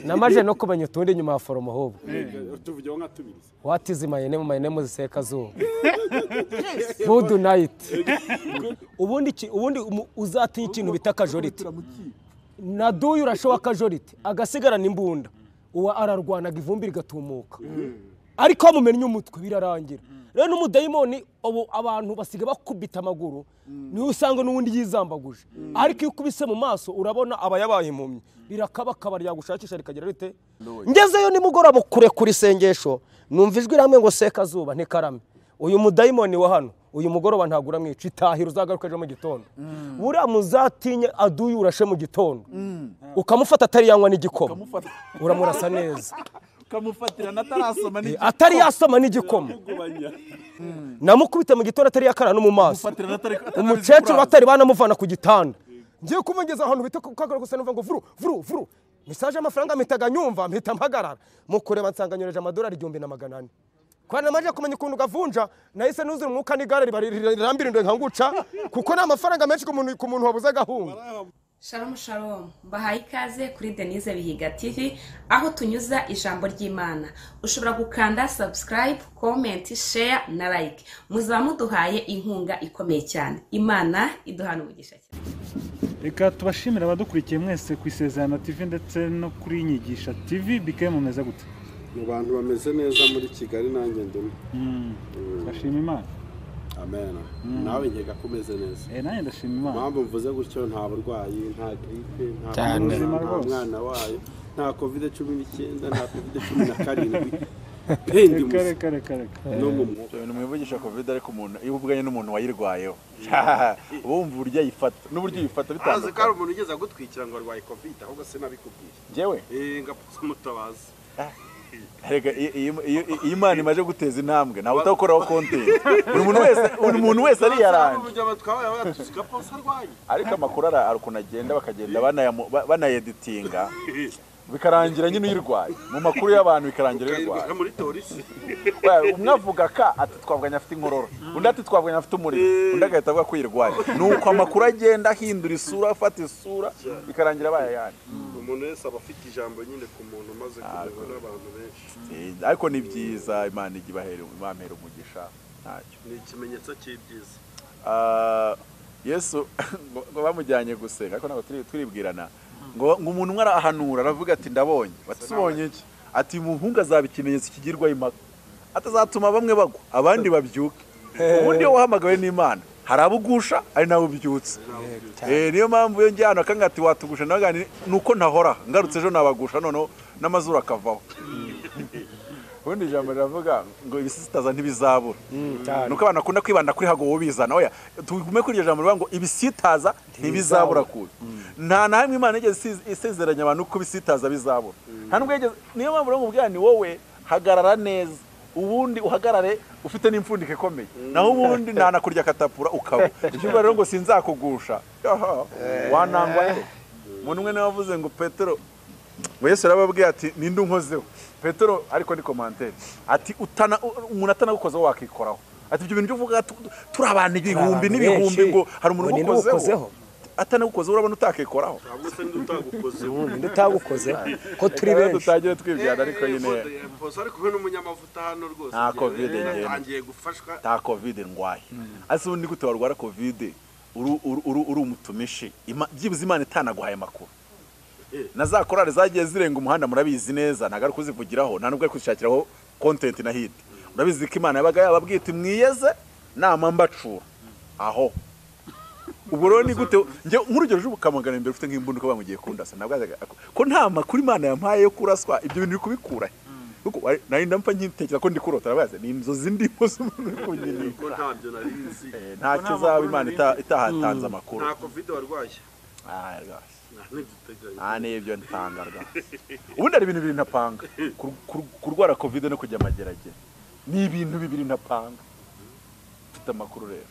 namaje no kumenya utundi nyuma ya foromo ahubwo tuvugeho nka tubiri what is my name my name is sekazuba good night ubundi ki- ubundi umu- uzatinya ikintu bita akajoriti na duyu urashowa akajoriti agasigarana imbunda uwa ararwanaga ivumbi rigatumuka ariko amumenye umutwe birarangira rero n'umudayimoni ubu abantu basiga bakubita amaguru niwe usanga n'ubundi yizambaguje ariko iyo ukubise mu maso urabona aba yabaye impumyi rirakabakaba ryagushakisha rikagira rite ngezeyo nimugoroba kure kuri isengesho numva ijwi rihamwe ngo sekazuba ntikarame uyu mudayimoni wa hano uyu mugoroba ntabwo uramwica itahira uzagaruka ejo mu gitondo buriya muzatinya aduye urashe mu gitondo ukamufata atari yanywa n'igikoma Ukamufata. uramurasa neza ukamufatira natarasoma n'igi- atari yasoma n'igikoma gubanya namukubita mu gitondo atari yakara no mu maso Ufatira natari- atari- umukecuru atari- batari banamuvana ku gitanda ngiye kumugeza ahantu bita ku kagaro gusa numva ngo vuru vuru vuru mesaje y'amafaranga mpitaga nyumva mpita mpagarara mu kureba nsanganyoreje amadolari igihumbi na magana ane kubera namaze kumenya ukuntu gavunja nahise nuzura umwuka n'igare riba rirambirindwe nkanguca kuko ni amafaranga menshi ku muntu ku muntu wabuze agahunga Shalom shalom mbahaye ikaze kuri denise bihiga tv aho tunyuza ijambo ry'imana ushobora gukanda subscribe comment share na like muzaba muduhaye inkunga ikomeye cyane imana iduhana umugisha cyane reka tubashimire abadukurikiye mwese ku isezerano tv ndetse no kuri nyigisha tv bike mumeze gute mu bantu bameze neza muri kigali nanjye ndimo ndashima imana amen nawe nkeka ko umeze neza Eh, nanjye ndashima imana impamvu mvuze gutyo nta burwayi nta giripe nta Cyane. korona, nta Rwose. mwana wayo nta kovide cumi n'icyenda nta kovide cumi na karindwi pendi reka reka reka reka no mu mwuka ibintu mwivugisha covid ariko umuntu iyo uvuganye n'umuntu wayirwayeho uba wumva uburyo ayifata n'uburyo uyifata azi ko hari bitandukanye umuntu ugeze agutwikira ngo arwaye kovide ahubwo sinabikubwiye njyewe Eh, ngapfa umutabazi reka iyo- iyo- iyo iyo imana imaje guteza intambwe ntawe utakoraho konteri buri muntu wese buri muntu wese ariyarange urugero twabaye wayatusiga pasi arwaye ariko amakuru ara- ari ukuntu agenda bakagenda banayamu- ba- banayeditinga bikarangira nyine uyirwaye mu makuru y'abantu bikarangira uyirwaye ukayirwara muri torisi Wa- umwe avuga ka ati twavuganye afite inkorora undi ati twavuganye afite umuriro undi agahita avuga ko yirwaye ni uko amakuru agenda ahindura isura afata isura bikarangira bayayandi umuntu wese aba afite ijambo nyine ku muntu umaze kurebwa n'abantu benshi Eh, ariko ni byiza imana ijya ibahera imamera umugisha ntacyo ni ikimenyetso cy'ibyiza Ah, yesu ngo- ngo bamujyanye gusenga ariko ntabwo turi- turibwirana ngo ngo umuntu umwe arahanura aravuga ati ndabonye bati "Se ubonye iki ati umuhungu azaba ikimenyetso kigirwaho impaka atazatuma bamwe bagwa abandi babyuke ubundi iyo wahamagawe n'imana hari abo ugusha hari n'abo ubyutse Eh, niyo mpamvu iyo ngiye ahantu akanga ati watugusha nawe ni uko ntahora ngarutse ejo nabagusha noneho n'amazuru akavaho ubundi ijambo riravuga ngo ibisitaza ntibizabura ni uko abantu bakunda kwibanda kuri hago bizana oya tugume kuri iryo jambo rivuga ngo ibisitaza ntibizabura kubi nta na hamwe imana yigeze isiz- isezeranya abantu ko ibisitaza bizabura nta nubwo yigeze niyo mpamvu rero mubwira ni wowe hagarara neza ubundi uhagarare ufite n'imfundiko ikomeye naho ubundi ntanakurya katapura ukaba ibyo bivuga rero ngo sinzakugusha yaha, wanangwa he umuntu umwe niwe wavuze ngo petero ngo yesu yarababwiye ati ninde unkozeho petero ariko ni komantere ati "Utana- u- umuntu atanagukozeho wakikoraho ati ibyo bintu byo uvuga tu- turi abantu ibihumbi abantu n'ibihumbi benshi. ngo hari umuntu Ngo ninde ugukozeho? ugukozeho atanagukozeho urabona utakikoraho ntabwo se n'utagukoze ubundi utagukoze ko turi Rero benshi tutagire twibwirana ariko nyine posa ari kumwe n'umunyamavuta hano rwose Nta Covid njyewe. atangiye gufashwa nta kovide ndwaye ase ubundi gute warwara kovide uru- uru- uru- uri umutumishi Ima- byibuze imana itanaguhaye amakuru na za korali zagiye zirenga umuhanda murabizi neza ntabwo ari kuzivugiraho nta nubwo ari kuzishakiraho kontenti na hiti murabizi ko imana yabaga yababwiye iti mwiyeze nama mbacura aho ubwo rero ni gute njye nkurugero ejo ukamagana imbere ufite nk'imbunda uko bamugiye kundasa ntabwo yazaga ko nta makuru imana yampaye yo kuraswa ibyo bintu uri kubikura he? Kuko wari- nari ndamfa nkitekereza ko ndi kurota arabaza ni inzozi ndimo z'umuntu uri kunyerera kuko ntabyo nari nzi Eh, nta kizaba imana ita- itahatanze amakuru nta covid warwaye Ah, rwose. nta n'igiteganya nta n'ibyo ntanga rwose ubundi hari ibintu bibiri ntapanga Kur- kur- kurwara covid no kujya amageragere ni ibintu bibiri ntapanga mfite amakuru rero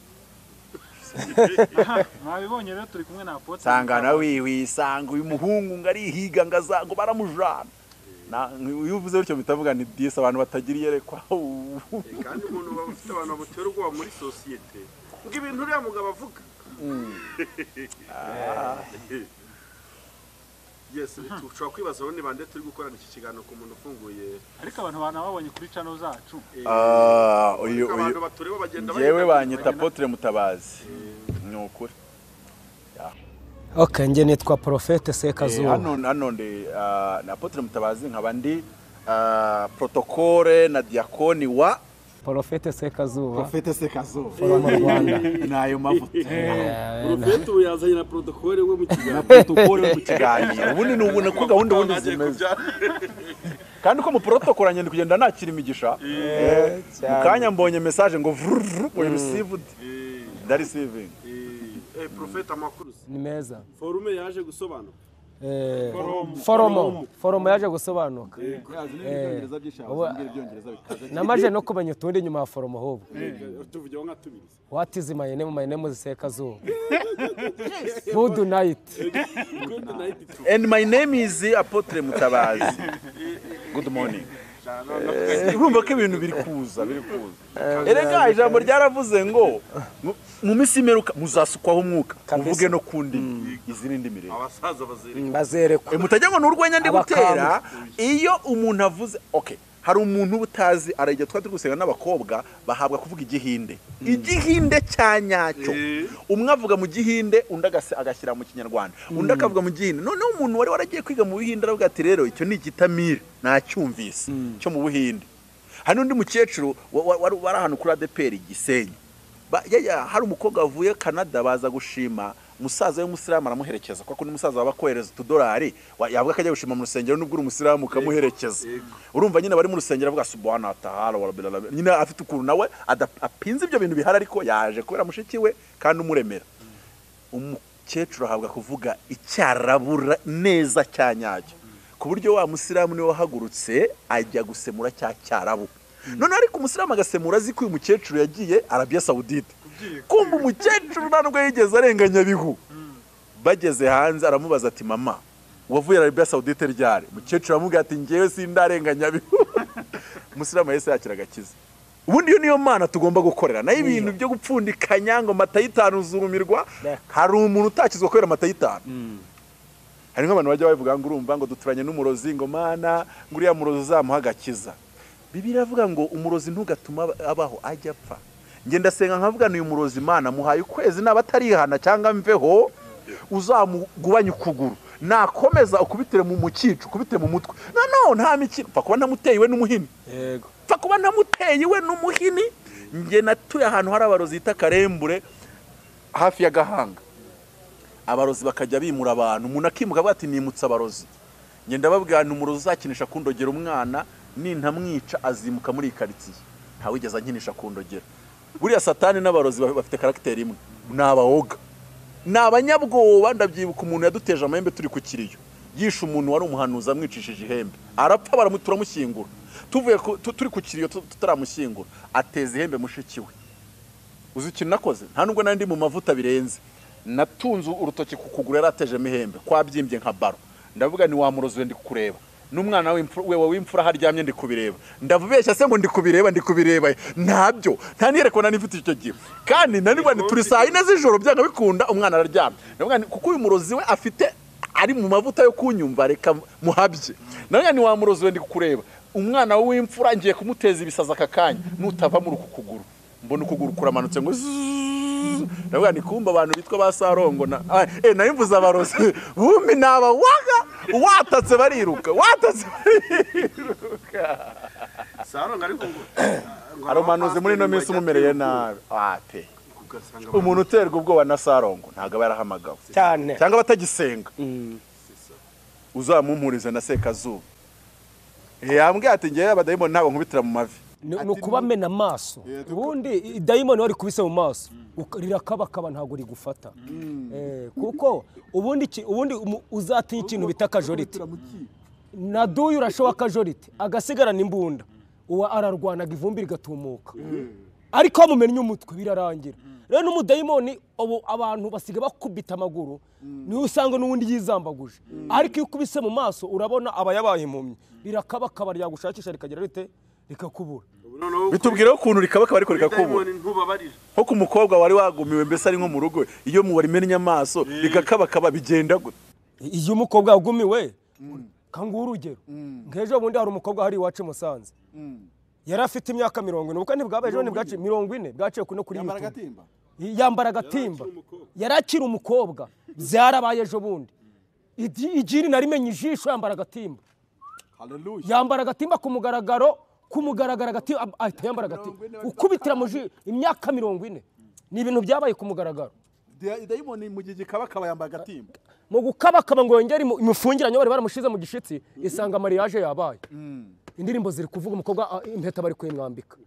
mwabibonye rero turi kumwe na apotre sanga na wiwi sanga uyu muhungu ngo arihiga ngo aza- ngo baramujana Na- iyo uvuze bityo bitavuga ni disi abantu batagira iyerekwa Eh, kandi umuntu aba afite abantu bamutera ubwoba muri sosiyete ngo ibintu uriya mugabo avuga yes dushobora kwibaza bane bande turi gukorana iki kiganiro ku muntu ufunguye ariko abantu banababonye kuri cano zacu eh, Ah, uyu ariko abantu uyu batureba bagenda yewe bagenda- banyita Apotre Mutabazi ni ukuri ok njye nitwa porofete Eh, sekazuba hano hano ndi ah, na Apotre Mutabazi nkaba ndi ah, protokole na diakoni wa porofete sekazuba Profete Sekazo forum rwanda ni ayo mavuta Profeti ubu yazanye na protokole we mu kiganiro protokole yo mu kiganiro ubundi ni ubuntu ko gahunda ubundi Agiye zimeze kubyara. kandi ko mu protokole nyine kugenda nakira imigisha Eh, mu kanya mbonye message ngo vrrr oya received Eh, ndarisiving eh, eh, Profeti amakuru si. ni meza forume yaje gusobanura Eh, foromo foromo yaje gusobanuka ubu- namaze no kumenya utundi nyuma ya foromo ahubwo tuvugeho nka tubiri what is my name my name is sekazuba good night Good night, two. and my name is Apotre Mutabazi good morning Eh, urumva ko ibintu biri kuza biri kuza erega ijambo ryaravuze ngo mu- mu minsi imeruka muzasukwaho umwuka muvuge no ku ndimi izi ni indimi rero abasaza bazereka bazerekwa Eh, mutajya ngo ni urwenya ndi Abakambwe. gutera iyo umuntu avuze okay hari umuntu uba utazi arajya twari turi gusenga n'abakobwa bahabwa kuvuga igihinde igihinde cya nyacyo umwe avuga mu gihinde undi agasi- agashyira mu kinyarwanda undi akavuga mu gihinde noneho umuntu wari waragiye kwiga mu buhinde aravuga ati rero icyo ni igitamire nacyumvise cyo mu buhinde hari n'undi mukecuru wa- wa- wari wari ahantu kuri adeperi igisenyi Ba- ya- ya, hari umukobwa wavuye canada baza gushima umusaza w'umusilamu aramuherekeza kuko ni umusaza waba akohereza utudolari wa- yavuga ko ajya gushima mu rusengero nubwo uri umusilamu ukamuherekeza urumva nyine bari mu rusengero avuga subhana tahara wa rabbil alamin." nyine afite ukuntu nawe ada- apinze ibyo bintu bihari ariko yaje kubera mushiki we kandi umuremera umukecuru ahabwa kuvuga icyarabura neza cya nyacyo ku buryo wa musilamu niwe wahagurutse ajya gusemura cya cyarabu noneho ariko umusilamu agasemura azi ko uyu mukecuru yagiye arabiya sawudite kumva umukecuru nta nubwo yigeze arenganyabihu bageze hanze aramubaza ati mama wavuye arabiya sawudite ryari umukecuru aramubwira ati ngewe sindarenganyabihu umusilamu yahise yakira agakiza ubundi iyo niyo mana tugomba gukorera nayo ibintu byo gupfundikanya ngo amata y'itanu uzurumirwa hari umuntu utakizwa kubera amata y'itanu hari nk'abantu bajya babivuga ngo urumva ngo duturanye n'umurozi ngo mana ngo uriya murozi uzamuha agakiza bibiri iravuga ngo umurozi ntugatuma aba- abaho ajya apfa njye ndasenga nkavuga uyu murozi mana muhaye ukwezi naba atarihana cyangwa mveho uzamugubanye ukuguru nakomeza ukubitire mu mukicu ukubitire mu mutwe noneho nta mikino pfa kuba ntamuteye iwe n'umuhini yego pfa kuba ntamuteye iwe n'umuhini njye natuye ahantu hari abarozi bita karembure hafi ya gahanga abarozi bakajya bimura abantu umuntu akimuka avuga ati nimutse abarozi njye ndababwira ni umurozi uzakinisha kundogera umwana nintamwica azimuka muri iyi karitsiye ntawigeze ankinisha kundogera buriya satani n'abarozi ba- bafite karagiteri imwe ni abawoga ni abanyabwoba ndabyibuka umuntu yaduteje amahembe turi ku kiriyo yishe umuntu wari umuhanuzi amwicishije ihembe arapfa baramu- turamushyingura tuvuye ku- tu- turi ku kiriyo tu- tutaramushyingura ateza ihembe mushiki we uzi ikintu nakoze nta nubwo nari ndi mu mavuta birenze natunze urutoki ku kuguru yari atejemo ihembe kwabyimbye nka baro ndavuga ni wa murozi we ndi kureba n'umwana w'imfura- we w'imfura aho aryamye ndi kubireba ndavubeshya se ngo ndi kubireba ndi kubireba ntabyo nta niyerekwa nari mfite icyo gihe kandi nari ngo turi saa yine z'ijoro byanga bikunda umwana araryamye ndavuga nti kuko uyu murozi we afite ari mu mavuta yo kunyumva reka muhabye nawe ni wa murozi we ndi kureba umwana w'imfura ngiye kumuteza ibisaza aka kanya nutava muri uku kuguru mbona ukuguru kuramanutse ngo zzzz. ndavuga ni kumba abantu bitwa ba sarongo na ah, eh nari mvuze abarozi bumbi naba waga watatse bariruka watatse bariruka saronga ariko ngo ngo aromanuze muri ino abapasiteri minsi bajya umumereye kwiruka, nabi Ah, pe ugasanga umuntu uterwa ubwoba na sarongo ntabwo aba yarahamagawe cyane cyangwa abatagisenga uzamumpurize na sekazuba Eh, yambwiye ati ngewe abadayimoni ntabwo nkubitira mu mavi ni ni ukubamena amaso ubundi i- dayimoni wari kubise mu maso uka- rirakabakaba ntabwo rigufata Eh, kuko ubundi iki- ubundi umu- uzatinya ikintu bita akajoriti na duyu urashowa akajoriti agasigarana imbunda uwa ararwanaga ivumbi rigatumuka ariko mumennye umutwe birarangira rero n'umudayimoni ubu abantu basiga bakubita amaguru niwe usanga n'ubundi yizambaguje ariko iyo ukubise mu maso urabona aba yabaye impumyi rirakabakaba ryagushakisha rikagira rite rikakubura ubu noneho bitubwira ukuntu rikabakaba ariko rikakubura Diamond ntubabarira nko ku mukobwa wari wagumiwe mbese ari nko mu rugo iyo murimennye amaso rigakabakaba bigenda gute iyo umukobwa yagumiwe kanguha urugero nk'ejo bundi hari umukobwa hari iwacu i musanze yari afite imyaka mirongo ine ubwo ntibwabaye ejo ntibwaciye mirongo ine bwaciye kuno kuri yambara yutubu agatimba yambara agatimba yari akiri umukobwa byarabaye ejo bundi Igi- igiri narimenye ijisho yambara agatimba haleluya yambara agatimba ku mugaragaro ku mugaragaro agatimba ab- ahita yambara agatimba ukubitira mu ji- imyaka mirongo ine ni ibintu byabaye ku mugaragaro Dia- dayimoni mu gihe gikaba akaba yambaye agatimba mu gukabakaba ngo yongere imu- imufungiranye bari baramushize mu gishitsi isanga mariage yabaye indirimbo ziri kuvuga umukobwa ah, impeta bari kuyimwambika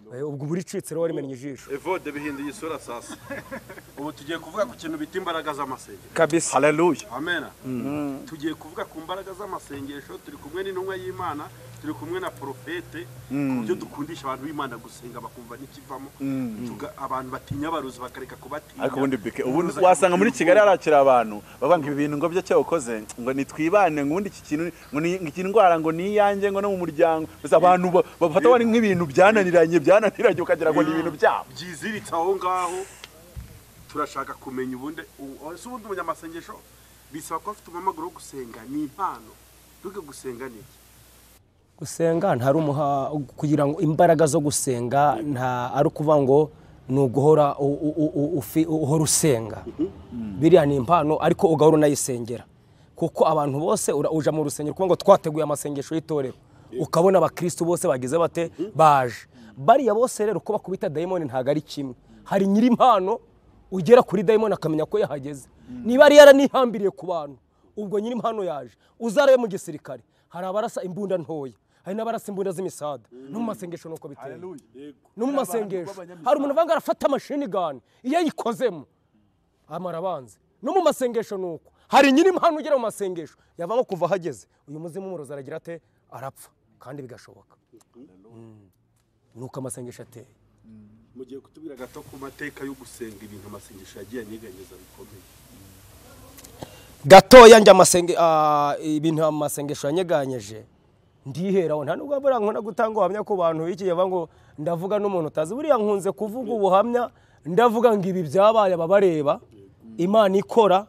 Eh, ubwo buricitse rero warimenye ijisho evode bihinduye isura sasa ubu tugiye kuvuga ku kintu bita imbaraga z'amasengesho kabisa haleluya amena tugiye kuvuga ku mbaraga z'amasengesho turi kumwe n'intumwa y'imana turi kumwe na porofete ku buryo dukundisha abantu b'imana gusenga bakumva n'ikivamo Tuga- abantu batinya abarozi bakareka kubatinya ariko ubundi bike ubundi wasanga muri kigali harakira abantu bavuga ngo ibi bintu ngo byo cyo ukoze ngo nitwibane ngo ubundi iki kintu ngo ni ngo iyi ndwara ngo ni iyanjye ngo no mu muryango gusa abantu ba- bafata bari nk'ibintu byananiranye byananiranye ukagira ngo ni ibintu byabo byiziritse aho ngaho turashaka kumenya ubundi u- ese ubundi umunyamasengesho bisaba kuba afite umuhamagaro wo gusenga ni impano duke gusenga ni iki gusenga ntari umuha kugira ngo imbaraga zo gusenga nta ari ukuvuga ngo ni uguhora u- u- u- u- ufi- uhora usenga biriya ni impano ariko ugahora unayisengera kuko abantu bose ura- uja mu rusengero kuvuga ngo twateguye amasengesho y'itorero ukabona abakristu bose bagize bate baje bariya bose rero uko bakubita dayimoni ntabwo ari kimwe hari nyiri impano ugera kuri dayimoni akamenya ko yahageze niba yari yaranihambiriye ku bantu ubwo nyiri impano yaje uzarabe mu gisirikare hari abarasa imbunda ntoya hari n'abarasa imbunda z'imisada no mu masengesho nuko biteye no mu masengesho hari umuntu uvuga ngo arafata amashini gani iyo ayikozemo amara abanza no mu masengesho nuko hari nyiri impano ugera mu masengesho yavamo kuva ahageze uyu muzimu umurozi aragira ate arapfa kandi bigashoboka Mm. nuko amasengesho ateye mugiye kutubwira gato ku mateka yo gusenga ibintu amasengesho yagiye aniganyeza bikomeye gatoya njya amasenge ah, ibintu amasengesho yanyeganyeje ndiheraho nta nubwo buriya nkunda gutanga ubuhamya ku bantu b'ikigihe bavuga ngo ndavuga n'umuntu utazi buriya nkunze kuvuga ubuhamya ndavuga ngo ibi byabaye ababareba imana ikora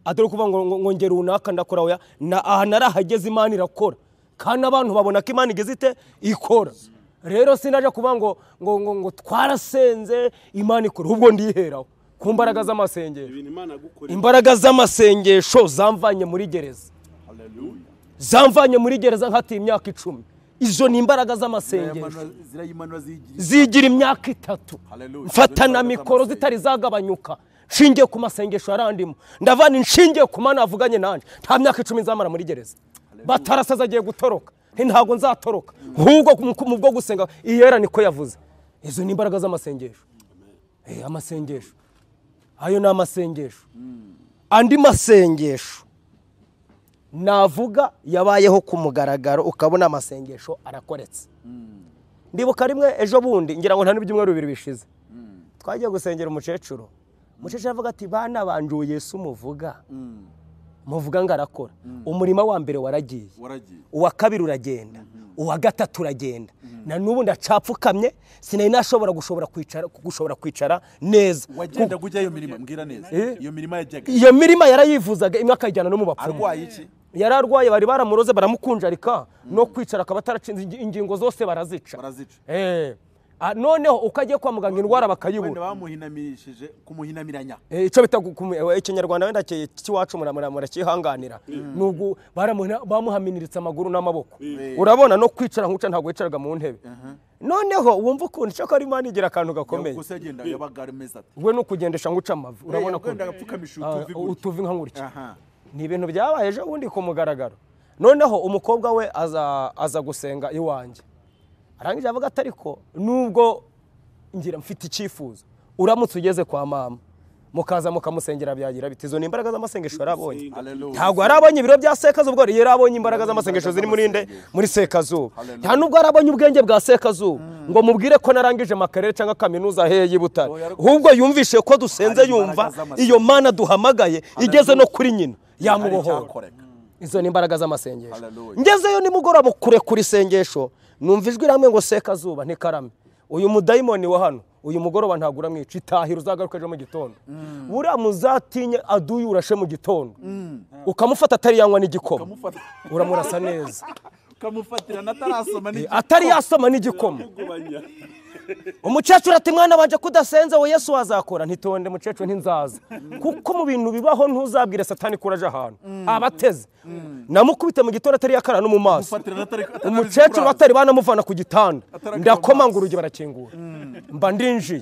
atari ukuvuga ngo ngo- ngo ngera runaka ndakora oya na aha narahageze imana irakora kandi abantu babona ko imana igeze ite ikora rero sinaje kuvuga ngo ngo ngo ngo twarasenze imana ikora ubwo ndiheraho ku mbaraga z'amasengesho ibintu imana yagukoreye imbaraga z'amasengesho zamvanye muri gereza zamvanye muri gereza nkatiye imyaka icumi izo ni imbaraga z'amasengesho zirayimanura ziyigira zigira imyaka itatu Hallelujah. mfata na mikoro zitari zagabanyuka nshingiye ku masengesho yarandimo ndavana inshingiye ku mana avuganye nanjye nta myaka icumi nzamara muri gereza batarasaza agiye gutoroka nti ntabwo nzatoroka ahubwo mu- mu bwo gusenga iyera niko yavuze izo ni imbaraga z'amasengesho Eh, amasengesho ayo ni amasengesho andi masengesho navuga yabayeho ku mugaragaro ukabona amasengesho arakoretse ndibuka rimwe ejo bundi ngira ngo nta n'ibyumweru bibiri bishize twagiye gusengera umukecuru umukecuru aravuga ati bana banje uwo yesu muvuga muvuga ngo arakora umurima wa mbere waragiye waragiye uwa kabiri uragenda uwa gatatu uragenda na n'ubu ndacapfukamye sinari nashobora gushobora kwicara gushobora kwicara neza wagendaga ujya iyo mirima mbwira neza iyo mirima yajyaga iyo mirima yarayivuzaga imwe akayijyana no mu bapfumu arwaye iki yari arwaye bari baramuroze baramukunjarika no kwicara akaba ataracinze ingi- ingingo zose barazica Barazica. Eh. Ah, noneho uko agiye kwa muganga indwara wenda bakayibura bamuhinamirishije kumuhinamiranya Eh, icyo bita gukum- eh, ikinyarwanda wenda ki- cy'iwacu mura- mura- murakihanganira ni ugu- baramuhina- bamuhaminiritse amaguru n'amaboko urabona no kwicara nk'uca ntabwo yicaraga mu ntebe noneho wumva ukuntu icyakora imana igira akantu gakomeye gusa yagenda yabaga ameze ati we ni ukugendesha nguca amavi urabona ko yagenda agapfukamisha utuvi Ah, gutya utuvi nka gutya aha ni ibintu byabaye ejo bundi ku mugaragaro noneho umukobwa we aza aza gusenga iwanjye arangije avuga ati ariko nubwo ngira mfite icyifuzo uramutse ugeze kwa mama mukaza mukamusengera byagira biti izo ni imbaraga z'amasengesho yari abonye Hallelujah. ntabwo yari abonye ibiro bya sekazuba ubwo yari abonye imbaraga z'amasengesho ziri muri nde muri sekazuba nta nubwo yari abonye ubwenge bwa sekazuba ngo mubwire ko narangije makarere cyangwa kaminuza heye y'i butare ahubwo yumvise ko dusenze Hari imbaraga yumva z'amasengesho. iyo mana duhamagaye igeze no kuri nyina Hari yamubohora icyakoreka. izo ni imbaraga z'amasengesho Hallelujah. ngezeyo nimugoroba kure kuri isengesho numva ijwi rimwe ngo sekazuba ntikarame uyu mudayimoni wa hano uyu mugoroba ntabwo uramwica itahira uzagaruka ejo mu gitondo buriya muzatinya aduye urashe mu gitondo ukamufata atari yanywa n'igikoma ukamufata uramurasa neza ukamufatira natarasoma Eh, n'igikoma atari yasoma n'igikoma kugubanya umukecuru ati mwana wanje kudasenza we yesu wazakora ntitonde mukecuru ntinzaza kuko mu bintu bibaho ntuzabwire satani kuraje ahantu abateze namukubita mu gitondo atari yakara no mu maso ufatira natari umukecuru batari banamuvana ku gitanda Atarakomanga ndakoma ngo urugi barakingura mba ndinjiye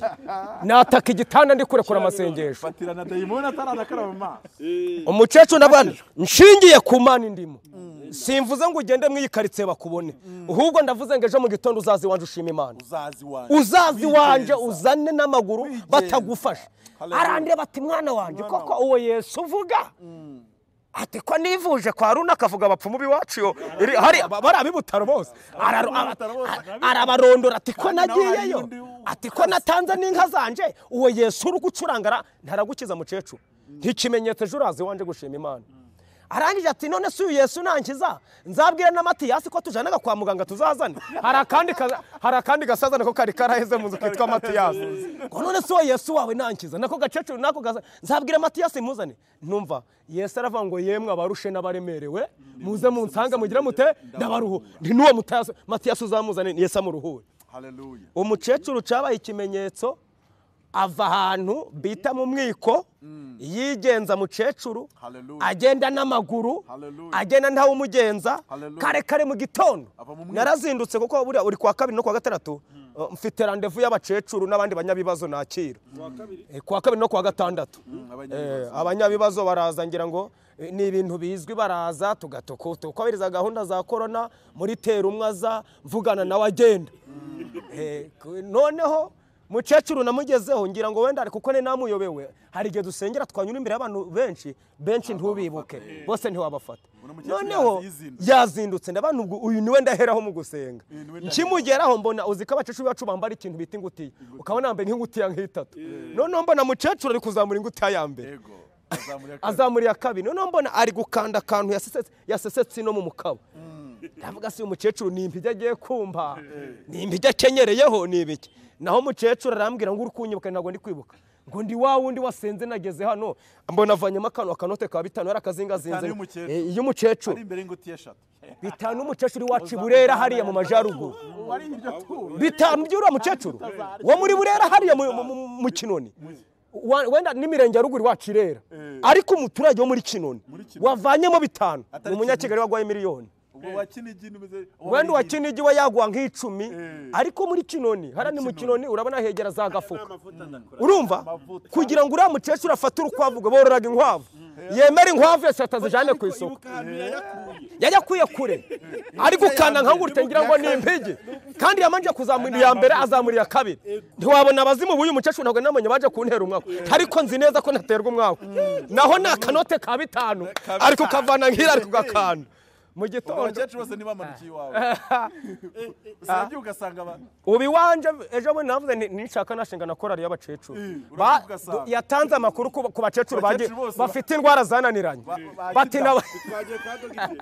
nataka igitanda ndi kurekura amasengesho ufatira na dayimoni ataranakaraba amaso umukecuru ndabona nshingiye ku mana indimo simvuze ngo ugende mwiyikaritse bakubone ahubwo ndavuze ngo ejo mu gitondo uzaze iwanjye ushima imana uzazi wanjye uzazi wanje Wigenza. uzane n'amaguru batagufashe Hallelujah. arandira bati mwana wanje koko uwo yesu uvuga ati ko nivuje kwa runa akavuga abapfumu b'iwacu yo iri- hari aba- bari ab'ibutaro bose Araro- aba- a- arabarondora ati ko nagiyeyo ati ko natanze n'inka zanje uwo yesu uri gucurangara ntaragukiza mukecuru nk'ikimenyetso ejo uraza iwanje gushima imana arangije ati none si uyu yesu nankiza nzabwira na matiyasi ko tujanaga kwa muganga tuzazane hari akandi kaza- hari akandi gasazane ko kari karaheze mu nzu kitwa matiyasi ngo none si uwo yesu wawe nankiza nako gacecuru nako gaza nzabwira matiyasi muzane numva yesu aravuga ngo yemwe abarushe n'abaremerewe muze munsange mugire mute ndabaruhu nti n'uwo mutayasi- matiyasi uzamuzane yesu amuruhure haleluya umukecuru cyabaye ikimenyetso ava ahantu bita mu mwiko yigenza mukecuru Hallelujah. agenda n'amaguru Hallelujah. agenda ntawumugenza Hallelujah. kare kare mu gitondo Ava mu mwiko. narazindutse kuko buriya uri kwa kabiri no kwa gatandatu uh, mfite randevu y'abakecuru n'abandi banyabibazo nakira Eh, kwa kabiri no kwa gatandatu Eh, abanyabibazo baraza ngira ngo eh, ni ibintu bizwi baraza tugatuku tukubahiriza gahunda za korona muri tera umwe aza mvugana nawe agenda Eh, ku- noneho mukecuru namugezeho ngira ngo wenda kuko ni namuyobewe hari igihe dusengera twanyura imbere y'abantu benshi benshi ntubibuke bose ntiwabafata mukecuru noneho yazindutse. yazindutse ndabona ubwo uyu niwe ndaheraho mu gusenga Uyu niwe ndaheraho. nkimugeraho mbona uzi ko abakecuru bacu bambara ikintu bita ingutiya ukabona yambaye nk'ingutiya nk'itatu noneho mbona mukecuru ari kuzamura ingutiya ya mbere yego azamuriye azamura iya kabiri noneho mbona ari gukanda akantu yasesetse- yasesetse ino mu mukaba ndavuga si uyu mukecuru ni impijya agiye kumva ni impijya akenyereyeho ni ibiki naho umukecuru arambwira ngo uri kunyibuka ntabwo ndi kwibuka ngo ndi wa wundi wasenze nageze hano mbona avanyemo akantu akanote ka bitanu yari akazingazinze Bitanu y'umukecuru. Eh, y'umukecuru ari imbere y'ingutiya eshatu bitanu umukecuru iwacu i burera hariya mu majyaruguru wari iryo turo bitanu by'uriya mukecuru wo muri burera hariya mu- mu- mu- mu kinoni Wa- wenda n'imirenge ya ruguru iwacu irera ariko umuturage wo muri kinoni Kinoni. wavanyemo bitanu ni Atari umunyakigali wagwaye miliyoni ubwo wa kinigi n'umeze wenda uwa kinigi we yagwa nk'icumi Eh. ariko muri kinoni hariya ni mu kinoni urabona hegera za gafuka amavuta ndakora urumva kugira ngo uriya mukecuru afate urukwavu ngo bororaga inkwavu yemera inkwavu yose atazijyane ku isoko ibuka ahantu yayakuye yari akwiye kure ari gukanda nka gutya ngira ngo ni impigi kandi yamanje kuzamura iya mbere azamura iya kabiri ntiwabona abazimu b'uyu mukecuru ntabwo namenya baje kuntera umwaku ariko nzi neza ko ntaterwa umwaku naho ni akanote ka bitanu ari kukavana nk'iri ari kugakanda mu gitondo abakecuru bose ntibamanukiye iwawe usibye ugasanga abantu ubu iwanje ejo bundi navuze nti nishaka nashinga na korari y'abakecuru urabona Ba- ugasanga. yatanze amakuru ku ku bakecuru bagiye- Abakecuru bose ba- bafite indwara zananiranye ba- bati bakida. naba- twagiye kwa dogiteri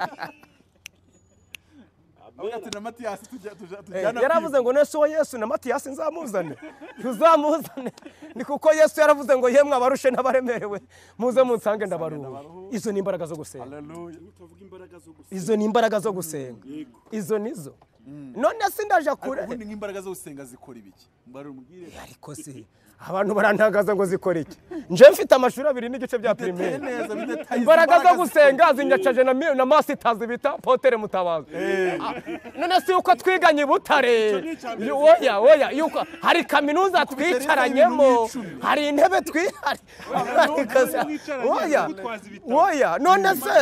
avuga ati na matiyasi tujya- tujya- Eh, tujyana yaravuze ngo nese uwo yesu na matiyasi nzamuzane ntuzamuzane ni kuko yesu yaravuze ngo yemwe abarushe n'abaremerewe muze munsange ndabaruha izo ni imbaraga zo gusenga Haleluya. utavuga imbaraga zo gusa izo ni imbaraga zo gusenga izo nizo none sindaja kure ubundi nk'imbaraga zo gusenga zikora ibiki mbari umubwire ariko si abantu barantagaza ngo zikora iki nje mfite amashuri abiri n'igice bya biteye pirimeri neza bidetayiza imbaraga zo gusenga zinyacaje na, mi- na masitazi bita potere mutabazi Ah, none si yuko twiganye i butare Yu- oya oya yuko hari kaminuza twicaranyemo hari intebe twihari hari kaza- oya oya none se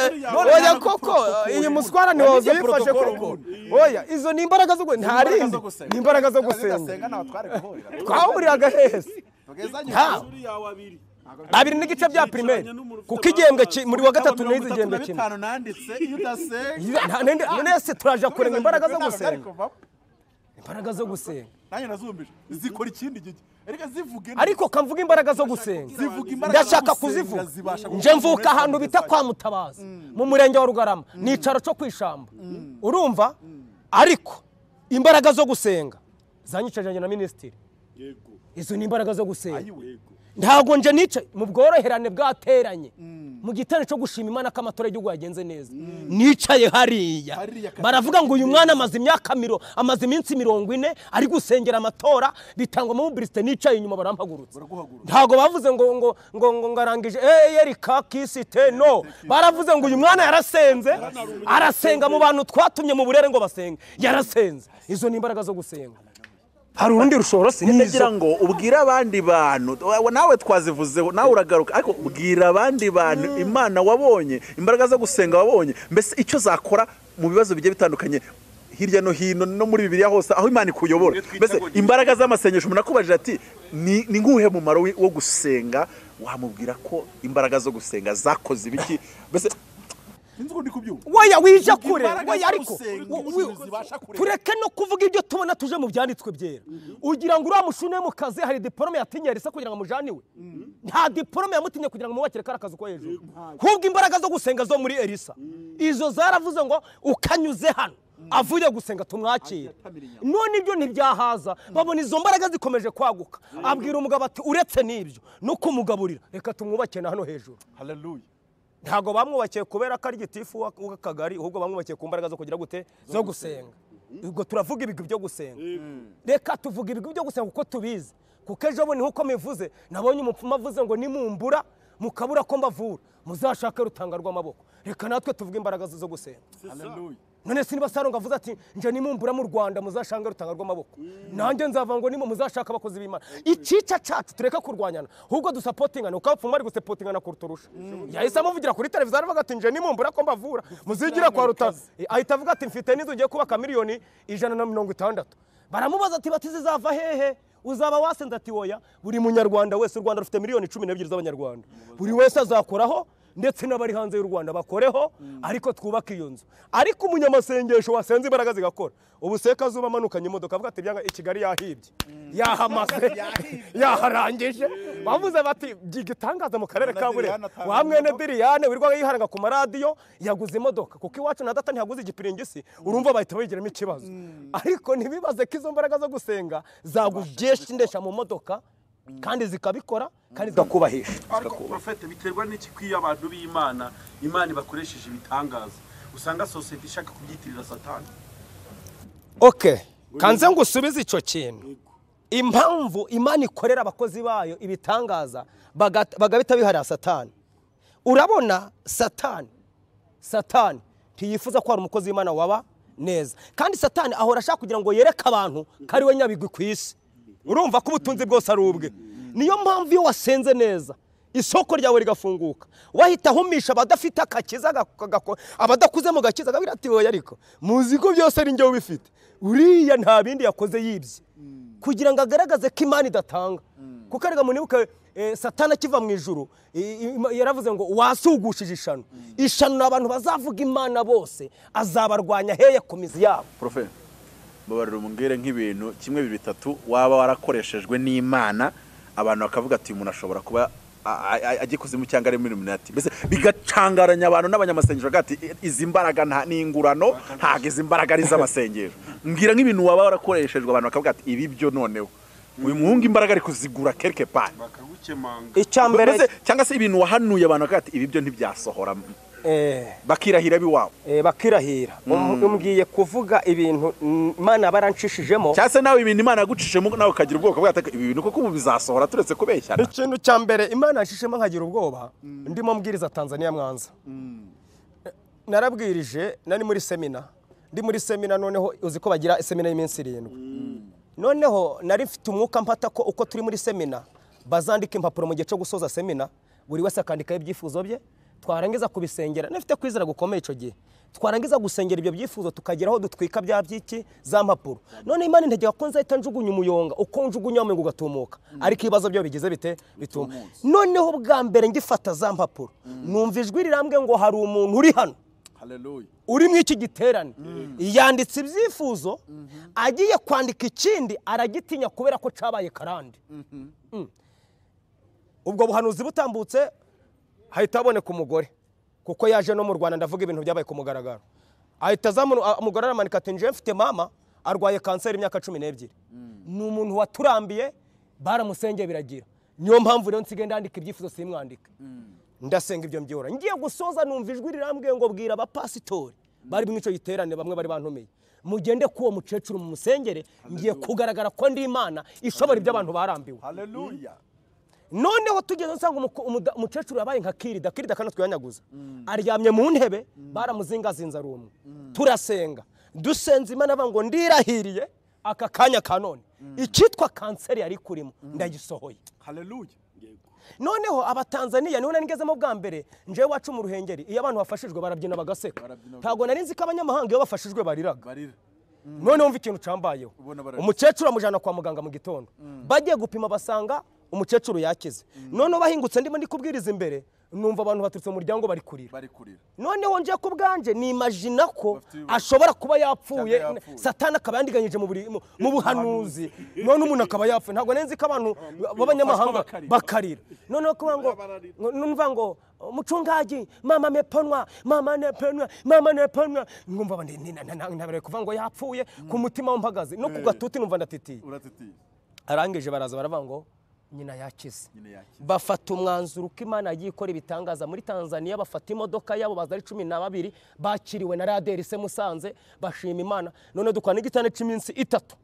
oya koko iyi muswara ntiwaza uyifashe koko oya izo ni imbaraga zo gu- nta rindi ni imbaraga zo gusenga ntawe twari guhurira twahuriraga hese tugezanye nta suri yawe abiri abiri n'igice bya pirimeri kuko igihembwe ki- muri wa gatatu n'izi igihembwe na kimwe bitanu nanditse iyo udasenga nonese turaja kurenga imbaraga zo Ntabwo byari gusenga kuvamo. imbaraga zo gusenga nanjye nazumbije zikora ikindi gihe ariko zivuge ariko kamvuga imbaraga zo gusenga zivuga imbaraga zo ndashaka gusenga kuzivuga zibasha nje gukora mvuka ahantu umuntu bita kwa mutabazi mu murenge wa rugarama ni icaro cyo ku ishyamba urumva ariko imbaraga zo gusenga zanyicaje na minisitiri yego izo ni imbaraga zo gusenga yego ntabwo nje nicaye mu bworoherane bwateranye mu gitero cyo gushima imana ko amatora y'igihugu yagenze neza nicaye hariya Hariya kandi baravuga ngo uyu mwana amaze imyaka miro amaze iminsi mirongo ine ari gusengera amatora bitangwa muri burisite nicaye inyuma barampagurutse baraguhagurutsa ntabwo bavuze ngo ngo ngo ngo ngarangije eye rika kisite no baravuze ngo uyu mwana yarasenze arasenga mu bantu twatumye mu burere ngo basenge yarasenze izo ni imbaraga zo gusenga hari urundi rushorosi ndagira ngo ubwire abandi bantu wa- nawe twazivuzeho nawe uragaruka ariko bwira abandi bantu imana wabonye imbaraga zo gusenga wabonye mbese icyo zakora mu bibazo bigiye bitandukanye hirya no hino no muri bibiriya hose aho imana ikuyobora Iyo twita mbese ngo ni- imbaraga z'amasengesho umuntu akubajije ati ni ni nk'uwuhe mumaro wi- wo gusenga wamubwira ko imbaraga zo gusenga zakoze ibiki mbese sinzi uko ndi kubyumva weya wije kure Imbaraga weya ariko z'urusenga, we- ubushobozi we- zibasha kurema. tureke no kuvuga ibyo tubona tuje mu byanditswe byera ugira ngo uriya mushune mu kazi hari diporome yatinyera isa kugira ngo amujane iwe nta diporome yamutinye kugira ngo amwubakire kariya kazi ko hejuru ahubwo imbaraga zo gusenga zo muri elisa izo zaravuze ngo ukanyuze hano avuye gusenga tumwakire none ibyo ntibyahaza babona izo mbaraga zikomeje kwaguka abwira umugabo ati uretse n'ibyo no kumugaburira reka tumwubakire na hano hejuru haleluya ntabwo bamwubakiye kubera ko ari gitifu wa- w'akagari ahubwo bamwubakiye ku mbaraga zo kugira gute zo gusenga ubwo turavuga ibigwi byo gusenga reka tuvuga ibigwi byo gusenga kuko tubizi kuko ejo bundi nk'uko mivuze nabonye umupfumu avuze ngo nimumbura mukabura ko mbavura muzashake rutanga rw'amaboko reka natwe tuvuge imbaraga zo gusenga haleluya none si niba saronga avuze ati nje nimumbura mu rwanda muzashange rutanga rw'amaboko nanjye nzava ngo nimo muzashaka abakozi b'imana icyica cyacu tureke kurwanyana ahubwo dusapotingana uko abapfumu bari gusapotingana kuruturusha yahise amuvugira kuri televiziyo aravuga ati nje nimumbura ko mbavura muzigira kwa rutanga ahita avuga ati mfite n'inzu ugiye kubaka miliyoni ijana na mirongo itandatu baramubaza ati bati zizava hehe uzaba wasenze ati woya buri munyarwanda wese u rwanda rufite miliyoni cumi n'ebyiri z'abanyarwanda buri wese azakoraho ndetse n'abari hanze y'u rwanda bakoreho ariko twubake iyo nzu ariko umunyamasengesho wasenze imbaraga zigakora ubu sekazuba amanukanye imodoka avuga ati byanga i kigali yahibye yahamaze yaharangije bavuze bati byiga itangaza mu karere ka burera wa mwene diriyane wirirwaga yiharanga ku maradiyo yaguze imodoka kuko iwacu na data ntihaguze igipiringisi urumva bahita bagiramo ikibazo ariko ntibibaze ko izo mbaraga zo gusenga zagubyeshindesha mu modoka kandi zikabikora kandi zigakubahisha ariko porofete biterwa n'iki kwiyo abantu b'imana imana bakoresheje ibitangaza usanga sosiyete ishaka kubyitirira satani okay kanze ngo usubize icyo kintu impamvu imana ikorera abakozi bayo ibitangaza baga- bagahita biharira satani urabona satani satani ntiyifuza ko hari umukozi w'imana waba neza kandi satani ahora ashaka kugira ngo yereke abantu ko ari we nyabigwi ku isi urumva ko ubutunzi bwose ari ubwe niyo mpamvu iyo wasenze neza isoko ryawe rigafunguka wahita ahumisha abadafite agakiza gako- gako- abadakuze mu gakiza akabwira ati wowe ariko muzi ko byose ari njye ubifite uriya nta bindi yakoze yibye kugira ngo agaragaze ko imana idatanga kuko arega munibuke eh, satani akiva mu ijuru i- i- ima- yaravuze ngo wasugushije ishano ishano ni abantu bazavuga imana bose azabarwanya heye ku mizi yabo profe mbabarira umubwire nk'ibintu kimwe bibiri bitatu waba warakoreshejwe n'imana abantu bakavuga ati umuntu ashobora kuba a- a- a- ajya ikuzimu cyangwa ari muri iluminati mbese bigacangaranya abantu n'abanyamasengesho bakavuga ati "I- izi mbaraga nta ni ingurano ntabwo izi mbaraga ari iz'amasengesho mbwira nk'ibintu waba warakoreshejwe abantu bakavuga ati ibi byo noneho uyu muhungu imbaraga ari kuzigura kereke pani bakagukemanga icya mbere Mbese cyangwa se ibintu wahanuye abantu bakavuga ati ibi byo ntibyasohora eh, bakirahira biwabo eh, bakirahira umbwiye kuvuga ibintu mm, imana baranshishijemo cyangwa se nawe ibintu imana yagucishemo nawe ukagira ubwoko bwa ibi bintu kuko ubu bizasohora turetse kubeshyana ikintu cya mbere imana yashishemo nkagira ubwoba ndimo mbwiriza tanzania mwanza narabwirije nari muri semina ndi muri semina noneho uzi ko bagira semina y'iminsi irindwi noneho nari mfite umwuka mpata ko uko turi muri semina bazandika impapuro mu gihe cyo gusoza semina buri wese akandikaho ibyifuzo bye twarangiza kubisengera nafite kwizera gukomeye icyo gihe twarangiza gusengera ibyo byifuzo tukagera aho dutwika bya byiki za mpapuro none imana intege ko nzahita njugunya umuyonga uko njugunya wamenga ugatumuka ariko ibibazo byayo bigize bite bituma noneho bwa mbere ngifata za mpapuro numva ijwi rirambwe ngo hari umuntu uri hano haleluya uri mu iki giterane yanditse ibyifuzo agiye kwandika ikindi aragitinya kubera ko cyabaye karande Mm. ubwo buhanuzi butambutse hahita haboneka umugore kuko yaje no mu rwanda ndavuga ibintu byabaye ku mugaragaro ahita azamura a- umugore aramanika ati nje mfite mama arwaye kanseri imyaka cumi n'ebyiri ni umuntu waturambiye baramusengeye biragira niyo mpamvu rero nsigaye ndandika ibyifuzo simwandike ndasenga ibyo mbyihora ngiye gusoza numva ijwi rirambwiye ngo bwira abapasitori bari mu icyo giterane bamwe bari bantumiye mugende k'uwo mukecuru mu musengere ngiye kugaragara ko ndi imana ishobora ibyo abantu barambiwe haleluya noneho tugeze usanga umuko- umuda- umukecuru yabaye nka kirida kirida kandi twihanyaguza aryamye mu ntebe baramuzingazinze ari umwe turasenga dusenze imana avuga ngo ndirahiriye aka kanya ka none icyitwa kanseri yari kurimo ndagisohoye haleluya noneho abatanzaniya niho nari ngezemo bwa mbere njewe wacu mu ruhengeri iyo abantu bafashijwe barabyina bagaseka Barabyina bagaseka. ntabwo nari nzi ko abanyamahanga iyo bafashijwe bariraga barira none wumva ikintu cambayeho Ubona bararira. umukecuru amujyana kwa muganga mu gitondo bagiye gupima basanga umukecuru yakize noneho bahingutse ndimo ndikubwiriza imbere numva abantu baturutse mu muryango bari kurira bari kurira noneho nje ku bwanjye nimajina ko Bafite ibibazo. ashobora kuba yapfuye Cyangwa yapfuye. satani akaba yandiganyije mu buri- mu- mu buhanuzi none umuntu akaba yapfuye ntabwo nari nzi ko abantu b'abanyamahanga bakarira. bakarira noneho kuvuga ngo numva ngo mucungaji mama mepanwa mama nepanwa mama nepanwa ngumva ndi- ndi- nta- nta- ntabere kuvuga ngo yapfuye ku mutima w'umpagaze no ku gatuti numva ndatitiye uratitiye arangije baraza baravuga ngo nyina yakize nyine yakize bafata umwanzuro uko imana yagiye ikora ibitangaza muri tanzania bafata imodoka yabo baza ari cumi na babiri bakiriwe na raderi se musanze bashima imana none dukora n'igitanda cy'iminsi itatu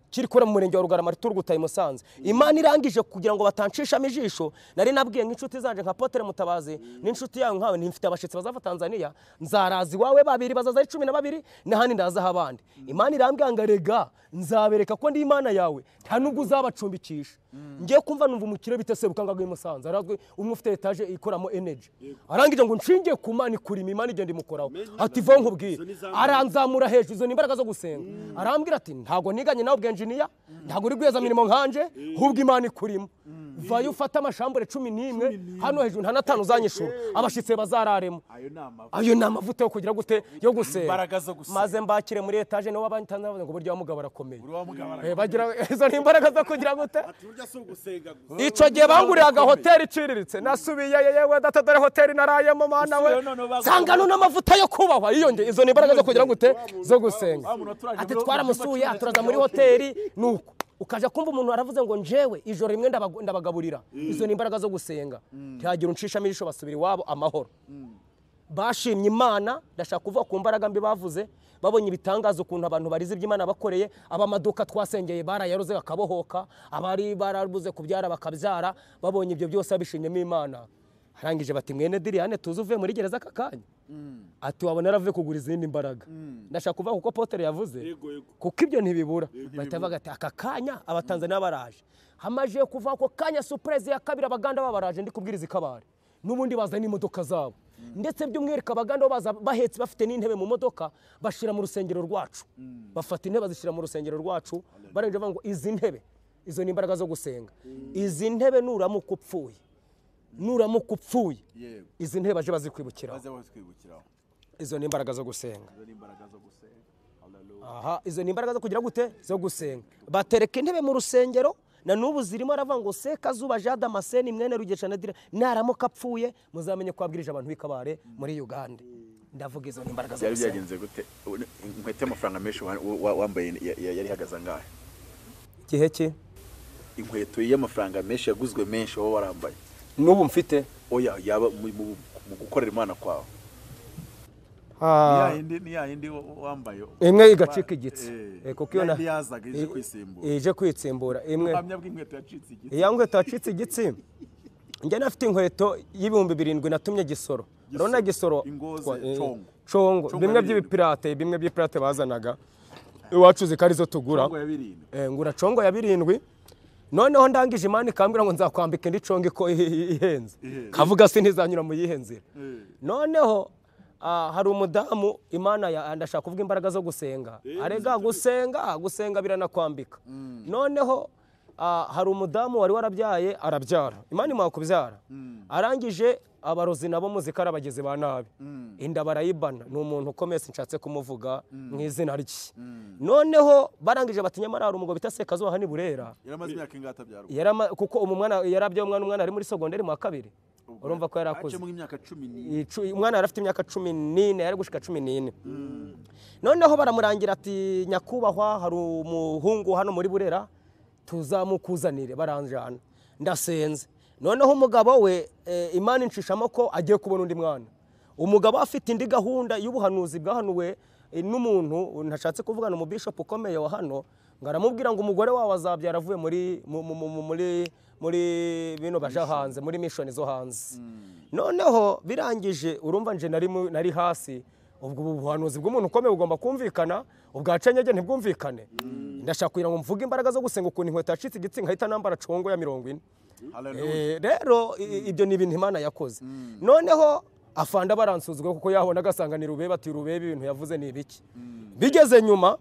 kiri kubera mu murenge wa rugarama turgutaye i musanze imana irangije kugira ngo batanshishamo ijisho nari nabwiye nk'inshuti zanjye nka potere mutabazi n'inshuti yawe nkawe ntimfite abashyitsi bazava tanzania nzaraza iwawe babiri bazaza ari cumi na babiri n'ahandi ndazaho abandi imana irambwira ngo rega nzabereka ko ndi imana yawe nta nubwo uzabacumbikisha ngiye kumva numva umukire bita sebukangaga w'i musanze arazwi umwe ufite etaje ikoramo energy arangije ngo nshingiye ku mana ikurima imana igenda imukoraho ati vaho nkubwire Izo ni za aranzamura hejuru izo ni imbaraga zo gusenga arambwira ati ntabwo niganye nawe ubwenjiniya ntabwo uri rwiyezamirimo nkanje hubwo imana ikurimo vayo ufate amashambure cumi n'imwe hano hejuru nta n'atanu uzanyishura abashyitsi bazararemo ayo ni amavu ayo ni amavuta yo kugira gute yo gusenga imbaraga zo gusenga maze mbakire muri etaje nibo batanze bavuga ngo burya wa mugabo arakomeye uri wa mugabo Eh, bagira izo ni imbaraga zo kugira gute ati burya si ugusenga gusa icyo gihe banguriraga hoteli iciriritse nasubiye yewe data dore hoteli narayemo mana we Isubiye noneho bagu- nsanga none amavuta yo kubahwa yiyonge izo ni imbaraga zo kugira ngo ute zo gusenga wa muntu waturaje ati muri- twaramusuye muri- aturaza muri muri- hoteli nuko ukaja kumva umuntu waravuze ngo njewe ijoro rimwe ndabagu- ndabagaburira izo ni imbaraga zo gusenga ntihagira unshishamo ijisho basubira iwabo amahoro bashimye imana ndashaka kuvuga ku mbaraga mbi bavuze babonye ibitangaza ukuntu abantu barize iby'imana bakoreye ab'amaduka twasengeye barayaruze bakabohoka abari barabuze kubyara bakabyara babonye ibyo byose babishimyemo imana arangije bati mwene diriyane tuzi uvuye muri gereza aka kanya ati wabona yaravuye kugura izindi mbaraga ndashaka kuvuga kuko potere yavuze Yego, yego. kuko ibyo ntibibura bahita bavuga ati aka kanya abatanzaniya baraje hamaze kuva ako kanya supurezi ya kabiri abaganda baba baraje ndi kubwiriza ikabare n'ubundi bazana imodoka zabo ndetse by'umwihariko abaganda bo baza bahetse bafite n'intebe mu modoka bashyira mu rusengero rwacu bafata intebe bazishyira mu rusengero rwacu barangije bavuga ngo izi ntebe izo ni imbaraga zo gusenga izi ntebe nuramuka upfuye nuramuka upfuye Yego. izi ntebe baje bazikwibukiraho maze bose twibukiraho izo ni imbaraga zo gusenga izo ni imbaraga zo gusenga haleluya aha izo ni imbaraga zo kugira gute zo gusenga batereka intebe mu rusengero na n'ubu zirimo aravuga ngo seka zuba jada maseni mwene rugesha na dira naramuka apfuye muzamenye ko abwirije abantu b'ikabare muri uganda ndavuga izo ni imbaraga zo byari gusenga byagenze gute inkweto y'amafaranga menshi wa- wa- wambaye ya- ya- yari ihagaze angahe igihe ki inkweto y'amafaranga menshi yaguzwe menshi wowe warambaye n'ubu mfite oya yaba mu- mu mu gukorera imana kwawe ni yayindi wambaye imwe igacika igitsi Eh, Eh, kuko iyo na- yayindi yazaga ije kwisimbura. Eh, ije kwitsimbura imwe ubuhamya bw'inkweto yacitse igiti iya nkweto wacitse igitsi njye nafite inkweto y'ibihumbi birindwi natumye gisoro urabona gisoro Ingozi, twa- eh, congo. congo Congo bimwe birindwi. by'ibipirate bimwe by'ibipirate bazanaga iwacu zikari zo tugura ngo ya birindwi Eh, ngura congo ya birindwi noneho ndangije imana ikambwira ngo nzakwambika indi congo iko ihenze kavuga se ntizanyura mu yihenzira noneho ah, hari umudamu imana ya- ndashaka kuvuga imbaraga zo gusenga arega gusenga gusenga biranakwambika noneho ah, hari umudamu wari warabyaye arabyara imana imuha kubyara arangije abarozi nabo muzika ari abagizi ba nabi inda barayibana ni umuntu ukomeye nshatse kumuvuga mu izina rye noneho barangije bati nyamara hari umugabo bita sekazuba hani burera yaramaze imyaka ingahe atabyarwa yari ama- kuko umwana yarabyaye umwana umwana ari muri sogonderi mu wa kabiri urumva ko yari akuze haciyemo nk'imyaka cumi n'ine Icu- umwana yari afite imyaka cumi n'ine yari gushika cumi n'ine noneho baramurangira ati nyakubahwa hari umuhungu hano muri burera tuzamukuzanire baranjana ndasenze noneho umugabo we eh, imana inshishamo ko agiye kubona undi mwana umugabo afite indi gahunda y'ubuhanuzi bwahanuwe eh, n'umuntu ntashatse kuvugana umubishopu ukomeye wa hano ngo aramubwira ngo umugore wawe azabyara avuye muri mu- mu- mu- muri muri bino baja hanze muri mishoni zo hanze noneho birangije urumva nje nari mu- nari hasi ubwo ubu buhanuzi bw'umuntu ukomeye bugomba kumvikana ubwacanyage ntibwumvikane ndashaka kugira ngo mvuge imbaraga zo gusenga ukuntu inkweto yacitse igitsina nkahita nambara congo ya mirongo ine Eh, rero i- i- ibyo ni ibintu imana yakoze noneho afanda baransuzugura kuko yabona agasanga ni rubebe ati rubebe ibintu yavuze ni ibiki bigeze nyuma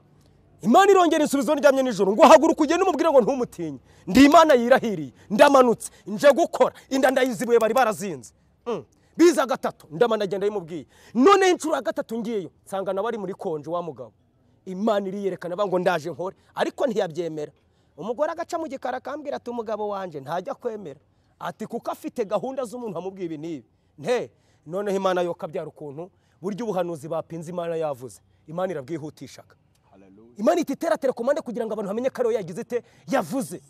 imana irongera insubizo ndyamye nijoro ngo haguruka ugende umubwire ngo ntumutinye ndi imana yirahiriye ndamanutse nje gukora inda ndayizibuye bari barazinze Mm. biza gatatu ndamana agenda yimubwiye noneho inshuro ya gatatu ngiyeyo nsanga nawe ari muri konje wa mugabo imana iriyerekana avuga ngo ndaje nkore ariko ntiyabyemera umugore agaca mu gikari akambwira ati umugabo wanjye ntajya kwemera ati kuko afite gahunda z'umuntu amubwiye ibi n'ibi nte noneho imana yo kabyara ukuntu buryo ubuhanuzi bapinze imana yavuze imana irabwihutishaga imana iti tera telekomande kugira ngo abantu bamenye ko ariyo yagize ite yavuze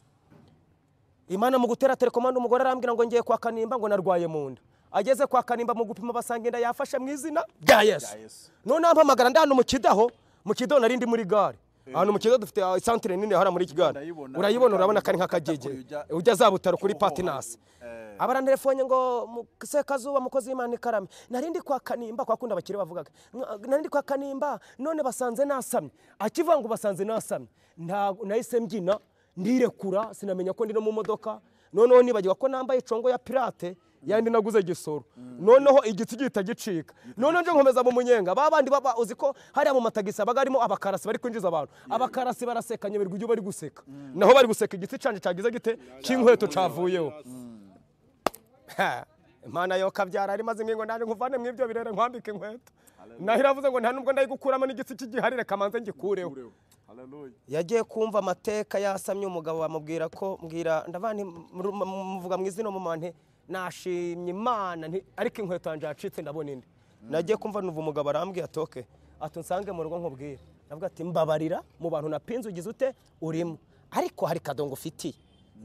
imana mu gutera telekomande umugore arambwira ngo ngiye kwa kanimba ngo narwaye mu nda ageze kwa kanimba mu gupima basanga inda yafashe mu izina rya yesu noneho ampamagara ndi hano mu kidaho mu kidaho nari ndi muri gare ahantu mu kidaho dufite ah, isantere nini hariya muri kigali Ndayibona. urayibona urabona ko ari nk'akagege Kuri ujya- ujya za butaro kuri patinasi Eh. abarantelefone ngo mu- sekazuba mukozi w'imana ikarame nari ndi kwa kanimba kwa kundi abakire bavugaga "Mwa- nari ndi kwa kanimba none basanze nasamye akivuga ngo basanze nasamye nta- nahise mbyina ndirekura sinamenya ko ndi no mu modoka noneho nibagirwa ko nambaye icongo ya pirate yandi naguze gisoro noneho igiti gihita gicika noneho nje nkomeza mu munyenga ba bandi baba uzi ko hariya mu matagisi aba harimo abakarasi bari kwinjiza abantu abakarasi baraseka nyoberwa ibyo bari guseka naho bari guseka igiti canje cyagize gite cy'inkweto cavuyeho Ha, imana yo kabyara ari maze ngo nanjye nkuvane mu ibyo birere nkwambike inkweto naho iravuze ngo nta nubwo ndayigukuramo n'igitsi cy'igihari reka manze ngikureho yagiye kumva amateka yasamye umugabo bamubwira ko mbwira ndavana im- mu- mu- muvuga mu izina mu manti nashimye imana nti- ariko inkweto yanjye yacitse ndabona indi nagiye kumva numva umugabo arambwiye atoke ati unsange mu rugo nkubwire navuga ati mbabarira mu bantu napinze ugize ute urimo ariko hari kadongo ufitiye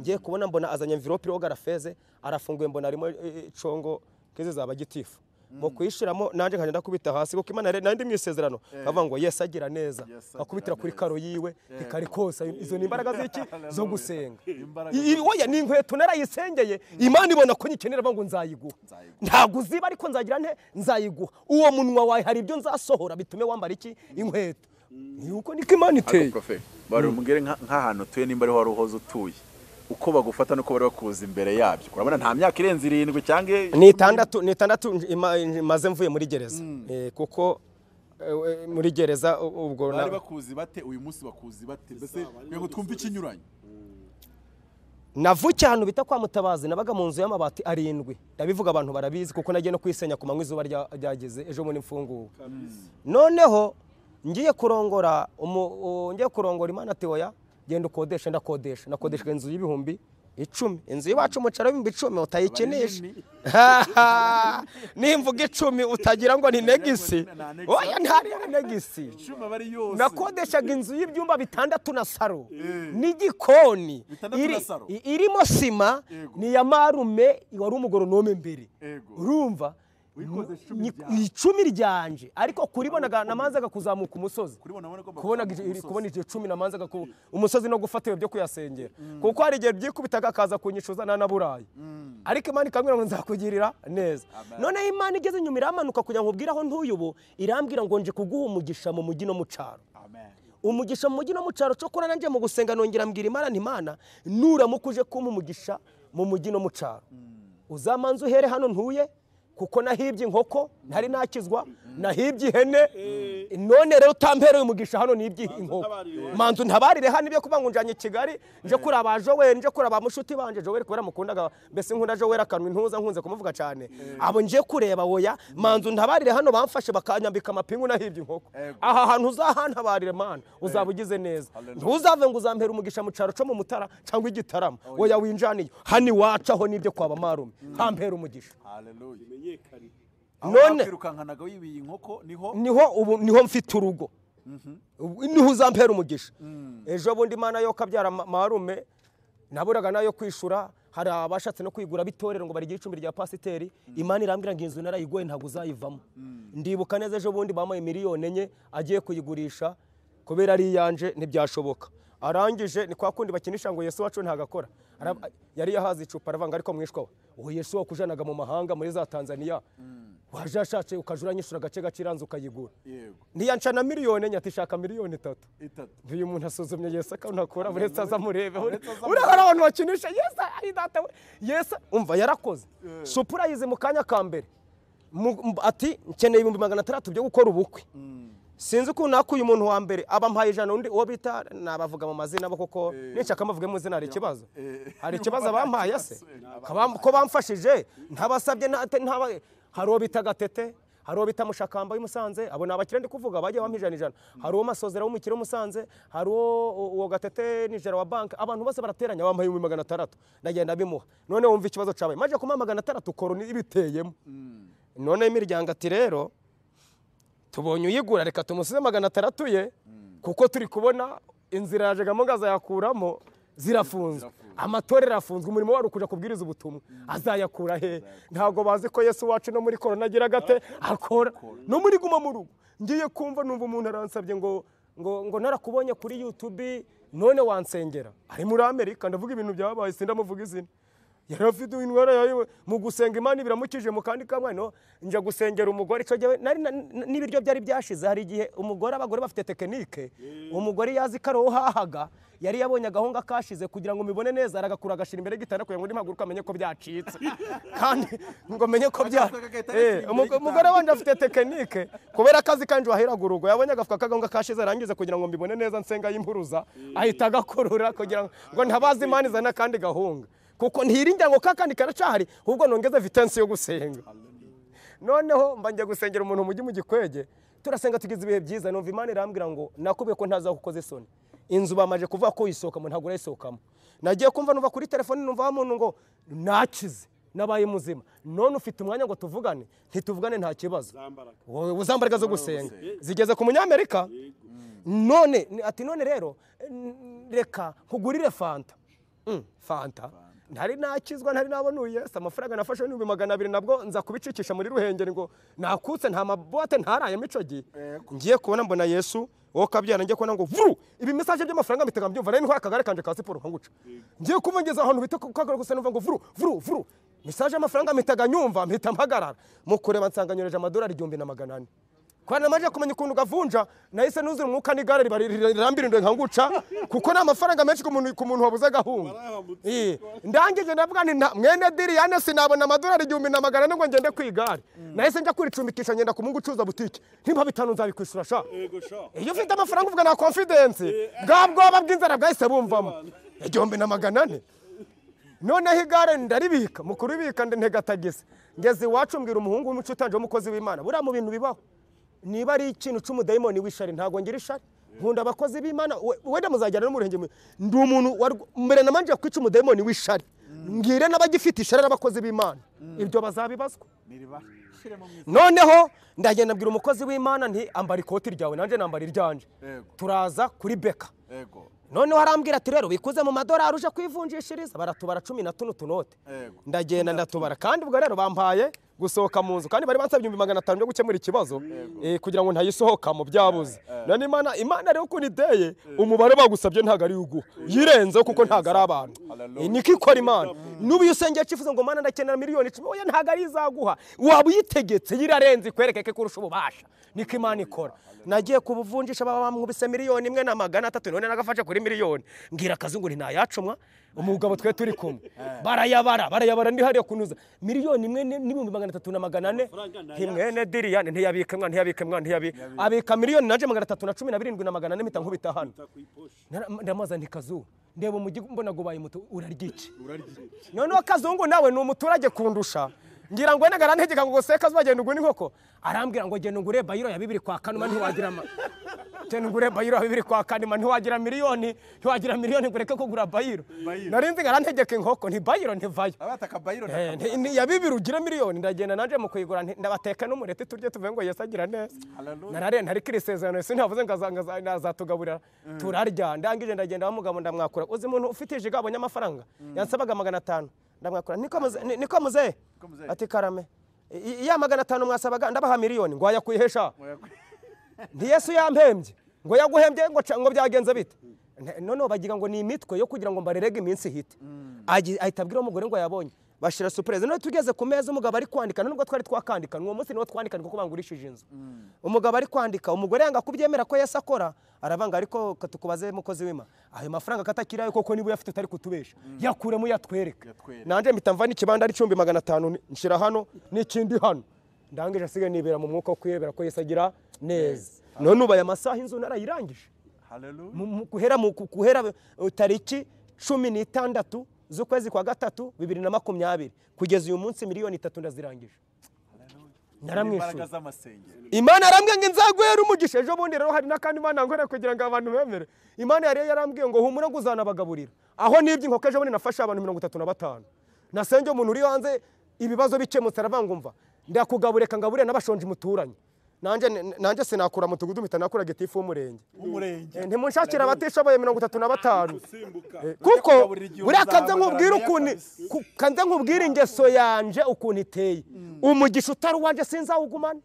ngiye kubona mbona azanye envirope iriho garafeze arafunguye mbona harimo eh, eh, congo nk'izi zaba gitifu mu kuyishiramo nanjye nkajya ndakubita hasi kuko imana yari- nari ndi mu isezerano bavuga ngo yesi agira neza Yes, akubitira agira kuri neza. karo yiwe ntikarikosa izo ni imbaraga z'iki zo gusenga Imbaraga I- i- oya ni inkweto narayisengeye imana ibona ko nyikenera ngo nzayiguha ntabwo uziba ariko nzagira nte nzayiguha uwo munwa wawe hari ibyo nzasohora bitume wambara iki inkweto ni uko niko imana iteye ariko profe bari bumubwire nka- nk'ahantu utuye nimba ariho wari uhoze utuye uko bagufata nuko bari bakuza imbere yabyo urabona nta myaka irenze irindwi cyangwa ni itandatu ni itandatu nj- ima- nj- maze mvuye muri gereza Eh, kuko eh, muri gereza u- ubwo na- bari bakuzi bate uyu munsi bakuzi bate mbese rego twumve ikinyuranye navukiye ahantu bita kwa mutabazi nabaga mu nzu y'amabati arindwi ndabivuga abantu barabizi kuko nagiye no kwisenya ku manywa izuba rya- ryageze ejo bundi mfunguwe noneho ngiye kurongora umu- u- ngiye kurongora imana ati oya genda ukodesha ndakodesha nakodeshwa inzu y'ibihumbi icumi inzu y'iwacu umucaro w'ibihumbi icumi utayikinisha nimvuga icumi utagira ngo ni negisi oya ntari negisi icyuma bari yose nakodeshaga inzu y'ibyumba bitandatu na saro n'igikoni Bitandatu na iri- saro? i- irimo sima Yego. ni iya marume wari umugoronome mbere Yego. urumva Wikodesha icumi Ni- ryawe. icumi ryanjye ariko kuribonaga namanzaga kuzamuka umusozi Kuribona wabona ko kubona bakuzamuka iri- umusozi. kubona iryo cumi namanzaga ku umusozi no gufata ibyo byo kuyasengera kuko hari igihe byikubitaga akaza kunyishuza nanaburaye ariko imana ikambwira ngo nzakugirira neza noneho imana igeze inyuma iramanuka kugira ngo ubwire aho ntuye ubu irambwira ngo nje kuguha umugisha mu mujyi no mu cyaro Amen. umugisha mu mujyi no mu cyaro cokora nanjye mu gusenga nongera mbwira imana nti mana nuramuka uje kumpa umugisha mu mujyi no mu cyaro uzamanza uhere hano ntuye kuko nahibye inkoko ntari nakizwa nahibye ihene none rero utampereye umugisha hano nibye inkoko ntabarire. manzu ntabarire hano ibyo kuvuga ngo njanye i kigali nje kuri aba joweli nje kuri aba mushuti banje joweli kubera mukundaga mbese nkunda joweli akanwa intuza nkunze kumuvuga cyane abo nje kureba woya manzu ntabarire hano bamfashe bakanyambika amapingu nahibye inkoko Ego. aha hantu uzahantabarire mana uzaba ugize neza ntuzave ngo uzampera umugisha mu cyaro cyo mu mutara cyangwa igitaramo oya winjaniye hano iwacu aho nibyo kwaba marume hampera umugisha Hallelujah. Aho none bakwirukankanaga wibiye inkoko niho niho ubu niho mfite urugo Ubu- niho uzampera umugisha ejo bundi imana yo kabyara ma- marume naburaga nayo kwishura hari abashatse no kwigura b'itorero ngo barigire icumbi rya pasiteri imana irambwira ngo inzu narayiguye ntabwo uzayivamo ndibuka neza ejo bundi bamuhaye miliyoni enye agiye kuyigurisha kubera ari iyanje ntibyashoboka arangije ni kwa kundi bakinisha ngo yesu wacu ntagakora Arab- yari yahaze icupa aravuga ariko mwishwa we uwo yesu wakujanaga mu mahanga muri za tanzania waje ashatse ukajura uranyishura agace gace iranze ukayigura yego ntiyanca na miliyoni enye ati shaka miliyoni itatu itatu uyu muntu asuzumye yesu akanakora uretse azamurebe uriya hari abantu bakinisha yesu ari data we yesu umva yarakoze supurayize mu kanya ka mbere Mu- m- ati nkeneye ibihumbi magana atandatu byo gukora ubukwe sinzi ukuntu nakuye umuntu wa mbere abamuhaye ijana undi uwo bita nabavuga mu mazina bo kuko ninshaka amavuge mu izina hari ikibazo Eh. hari ikibazo abampaye se Abampaye. Kabam- ko bamfashije ntabasabye nta- ntaba hari uwo bita gatete hari uwo bita mushakamba w'imusanze abo ni abakire ndi kuvuga bajya bampa ijana ijana hari uwo masozera w'umukire w'umusanze hari uwo uwo gatete nijera wa banki abantu bose barateranya bampaye ibihumbi magana atandatu ndagenda bimuha none wumva ikibazo cyabaye maje kumuha magana atandatu koroni ibiteyemo none imiryango ati rero tubonye uyigura reka tumusize magana atandatu ye kuko turi kubona inzira yaje gamungaza yakuramo zirafunzwe amatorero arafunzwe umurimo wari ukuja kubwiriza ubutumwa azayakura he ntabwo bazi ko yesu wacu no muri korona agira gate akora no muri guma mu rugo ngiye kumva numva umuntu aransabye ngo ngo ngo narakubonye kuri youtube none wansengera ari muri amerika ndavuga ibintu byabaye sindamuvuga izina yari afite indwara yawe mu gusenga imana ibiramukije mu kandi kamwe no njya gusengera umugore icyo gihe nari na- na- n'ibiryo byari byashize hari igihe umugore abagore bafite tekinike umugore yazi ko ari uwo hahaga yari yabonye agahunga kashize kugira ngo mibone neza aragakura agashyira imbere y'igitanda kugira ngo nimpaguruka amenye ko byacitse kandi ngo menye ko bya agahita Eh, yashyira imbere umugo- umugore wanjye afite tekinike kubera akazi kanjye waheraga urugo yabonye agafuka k'agahunga kashize arangiza kugira ngo mbibone neza nsenga y'impuruza ahita agakurura kugira ngo- ngo ntabaze imana izana akandi gahunga kuko ntiringira ngo kakandi karacahari ahubwo nongeze vitansi yo gusenga noneho mba njya gusengera umuntu mu mujyi mu gikwege turasenga tugize ibihe byiza numva imana irambwira ngo nakubwiye ko ntazagukoze isoni inzu bamaje kuvuga ko uyisohokamo ntabwo urayisohokamo nagiye kumva numva kuri telefone numva wa muntu ngo nakize nabaye muzima none ufite umwanya ngo tuvugane ntituvugane nta kibazo Zambaraga. wowe uzambaraga zo gusenga zigeze ku munyamerika none ni- ati none rero n- reka nkugurire fanta Mm, fanta ntari nakizwa ntari nabona uyu yesu amafaranga nafashe n'ibihumbi magana abiri nabwo nza kubicikisha muri ruhengeri ngo nakutse nta mabote ntarayemo icyo gihe ngiye kubona mbona yesu wowe ukabyara ngiye kubona ngo vuru ibi mesaje by'amafaranga mpita mbyumva nari ntwaye akagare kanje ka siporo nkanguca ngiye kuba ngeze ahantu bita ku kagaro gusa numva ngo vuru vuru vuru mesaje y'amafaranga mpitaga nyumva mpita mpagarara mu kureba nsanganyoreje amadolari igihumbi na magana ane kubera namaze kumenya ukuntu gavunja nahise nuzura umwuka n'igare riba riri- rirambirindwe nkanguca kuko ni amafaranga menshi ku muntu- ku muntu wabuze agahunga Eh, ndangije ndavuga nti nta- mwene diriyane sinabona amadolari igihumbi na magana ane ngo ngende ku igare nahise njya kuricumbikisha ngenda ku mungu ucuruza butike nimba bitanu nzabikwishyura sha Yego sha. iyo ufite amafaranga uvuga na confidence bwa bwoba bw'inzara bwahise bumvamo igihumbi na magana ane noneho igare ndaribika mukuru ibika ntegatagisa ngeze iwacu mbwira umuhungu w'umuco utanje w'umukozi w'imana buriya mu bintu bibaho niba ari ikintu cy'umudayimoni w'ishari ntabwo ngira ishari nkunda abakozi b'imana we- wenda muzajyana no mu ruhengeri ndi umuntu warw- mbere namanje kwica umudayimoni w'ishari mbwire n'abagifite ishari n'abakozi b'imana ibyo bazabibazwa niriba shiremo mwiza noneho ndagenda abwira umukozi w'imana nti ambara ikoti ryawe nanjye nambara iryanje Yego. turaza kuri beka yego noneho arambwira ati rero wikuze mu madolari uje kwivunjishiriza baratubara cumi na tuno tunote Yego. ndagenda ndatubara kandi ubwo rero bampaye gusohoka mu nzu kandi bari bansabye ibihumbi magana atanu byo gukemura ikibazo eh, kugira ngo ntayisohokamo byabuze none imana imana rero ukuntu iteye umubare bagusabye ntabwo ari uguha yirenzeho kuko ntabwo ari abantu Hallelujah. Eh, niko ikora imana n'ubu iyo usengeye cyifuza ngo mana ndakenera miliyoni icumi oya ntabwo ari izaguha waba uyitegetse yirarenze ikwereke ko kurusha ububasha niko imana ikora nagiye kubuvunjisha baba bamwubise miliyoni imwe na magana atatu none nagafashe kuri miliyoni mbwira akazi ngo ntayacumwa umugabo twe turi kumwe barayabara barayabara ndi hariya kunuza miliyoni imwe n- n'ibihumbi magana atatu na magana ane Amafaranga ni ayacu. himwene diriyane ntiyabika mwana ntiyabika mwana ntiyabika abika miliyoni naje magana atatu na cumi na birindwi na magana ane mpita nkubita hano Nta kuyiposha. Nara- ndamazana ikazu ndeba umujyi mbona ngo ubaye muto uraryica noneho akazungu nawe ni umuturage kundusha ngira ngo nagara ntegeka ngo seka azagenda ugura inkoko arambwira ngo genda ugure bayiro ya bibiri kwa kane ntiwagira ama genda ugure bayiro ya bibiri kwa kane ntiwagira miliyoni ntiwagira miliyoni ngo ureke kugura bayiro Bayiro. nari nzi ntegeka inkoko nti bayiro ntivayo abata akabayiro Eh, nti- ni- ya bibiri ugire miliyoni ndagenda naje mu kuyigura nti- ndabateka n'umureti turye tuve ngo Yesu agira neza narare ntarikira isezerano Yesu ntiyavuze ngo azanga- aza- azatugaburira turarya ndangije ndagenda wa mugabo ndamwakura uzi umuntu ufite ijigabo abonye amafaranga yansabaga magana atanu ndamwakura "Niko muze- ni- niko muzeye muzeye. ati karame i- i- ya magana atanu mwasabaga ndabaha miliyoni ngo wayakuyihesha nti yesu yampembye ngo yaguhembye ngo ca- ngo byagenze bite Ne- noneho bagira ngo ni imitwe yo kugira ngo mbarerege iminsi ihite Agi- ahita abwira umugore ngo yabonye bashira supereze none tugeze ku meza umugabo ari kwandika nubwo twari twakandikana uwo munsi niwo twandikana kuko bangurishije inzu umugabo ari kwandika umugore yanga kubyemera ko yesu akora aravanga ariko ka tukubaze mukozi w'ima ayo mafaranga katakirayo koko niba uyafite utari kutubesha yakuremo yatwereka Yatwereka. nanjye mpita mva n'ikibanda ari icumbi magana atanu ni- nshyira hano n'ikindi hano ndangije asigaye nibera mu mwuka wo kwiyebera ko yesu agira neza none ubaye amasaha inzu narayirangije haleluya Mu- mu- guhera mu ku- guhera uh, tariki cumi n'itandatu z'ukwezi kwa gatatu bibiri na makumyabiri kugeza uyu munsi miliyoni itatu ndazirangije imbaraga naramwishuye z'amasengero imana yarambwiye ngo inzaguhere umugisha ejo bundi rero hari n'akandi imana yankorera kugira ngo abantu bemere imana yari yarambwiye ngo humura ngo uzanabagaburira aho nibye inkoko ejo bundi nafashe abantu mirongo itatu na batanu nasenge umuntu uri hanze ibibazo bikemutse aravanga umva ndakugaburira ngaburira n'abashonji muturanye nanjye nanjye sinakura mutugudu mpita nakura gitifu w'umurenge w'umurenge Eh, ntimunshakire abatishoboye mirongo itatu na batanu usimbuka Eh, kuko kugaburira igihe buriya kanze uzaba, nkubwire nariya ukuntu kabisa. ku- kanze nkubwire ingeso yanje ukuntu iteye umugisha utari uwanje sinzawugumana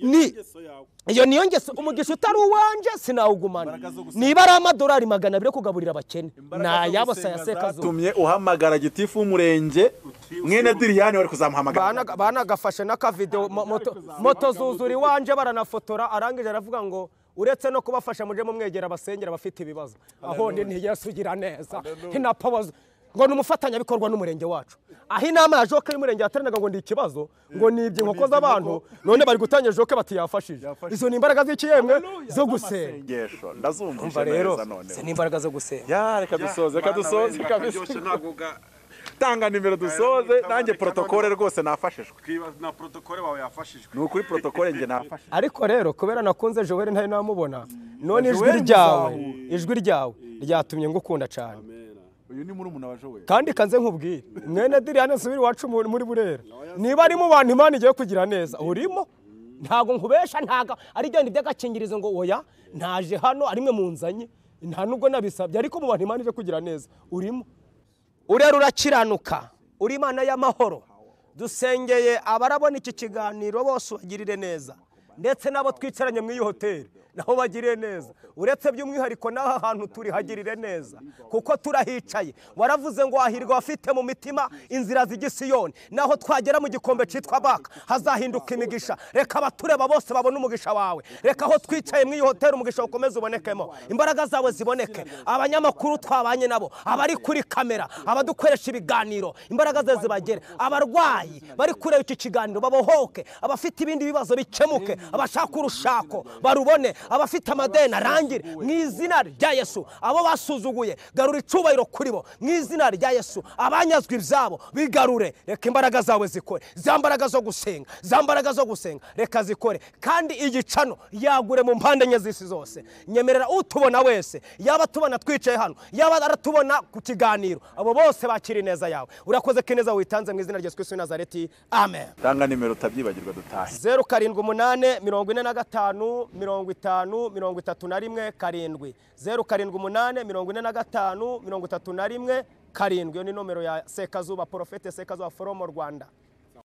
ni ingeso yawe iyo niyo ngeso umugisha utari uwanje sinawugumana Imbaraga zo gusenga. niba ari amadolari magana abiri yo kugaburira abakene Imbaraga zo nayabo gusenga sayasekazo zatumye uhamagara gitifu w'umurenge Uti- mwene diriyani wari kuzamuhamagara banagafashe n'akavidewo mo- moto- moto zuzura iwanje baranafotora arangije aravuga ngo uretse no kubafasha muje mumwegera abasengera abafite ibibazo aho ndi ni yesu ugira neza hinapfa abazo ngo ni umufatanyabikorwa n'umurenge wacu aho inama ya joke y'umurenge yateranaga ngo ni ikibazo ngo ni ibyo inkoko z'abantu none bari gutangira joke bati yafashije Yafashije. izo ni imbaraga z'ikiyemwe zo gusenga Ingesho, umva ndazumvise rero neza izi none ni imbaraga zo gusenga ya reka dusoze reka dusoze kabisa ntabwo ga- tanga nimero dusoze nanjye protokole rwose nafashijwe twibaza na protokole wawe yafashijwe ni ukuri protokole njye nafashijwe ariko rero kubera nakunze joel ntari namubona none ijwi Joel ryawe Muzawe. ijwi ryawe ryatumye ngukunda cyane uyu ni murumuna wa jowe kandi kanze nkubwire mwene diriyane nsubire iwacu mu- muri burera niba ari mu bantu imana igiye kugira neza urimo ntago nkubesha ntago ari bya bindi by'agakingirizo ngo oya ntaje hano ari mwe munzanye nta nubwo nabisabye ariko mu bantu imana igiye kugira neza urimo urera urakiranuka uri imana y'amahoro dusengeye abarabona iki kiganiro bose ubagirire neza ndetse n'abo twicaranye mu iyo hoteli nabo bagirire neza uretse by'umwihariko n'aha hantu turi hagirire neza kuko turahicaye waravuze ngo wahirwa abafite mu mitima inzira z'igisiyoni naho twagera mu gikombe cyitwa baka hazahinduka imigisha reka abatureba bose babone umugisha wawe reka aho twicaye mu iyo hoteli umugisha ukomeze ubonekemo imbaraga zawe ziboneke abanyamakuru twabanye nabo abari kuri kamera abadukoresha ibiganiro imbaraga zawe zibagere abarwayi bari kureba iki kiganiro babohoke abafite ibindi bibazo bikemuke abashaka urushako barubone abafite amadeni arangire mu izina rya yesu abo basuzuguye garura icyubahiro kuri bo mu izina rya yesu abanyazwe ibyabo bigarure reka imbaraga zawe zikore za mbaraga zo gusenga za mbaraga zo gusenga reka zikore kandi igicano yagure mu mpande enye z'isi zose nyemerera utubona wese yaba tubona twicaye hano yaba aratubona ku kiganiro abo bose bakira ineza yawe urakoze ko ineza witanze mu izina rya yesu kristo nazareti amen tanga nimero utabyibagirwa dutahe zeru karindwi umunani mirongo ine na gatanu mirongo itanu mirongo itatu na rimwe karindwi zeru karindwi umunani mirongo ine na gatanu mirongo itatu na rimwe karindwi iyo ni nomero ya sekazuba porofete sekazuba foromo rwanda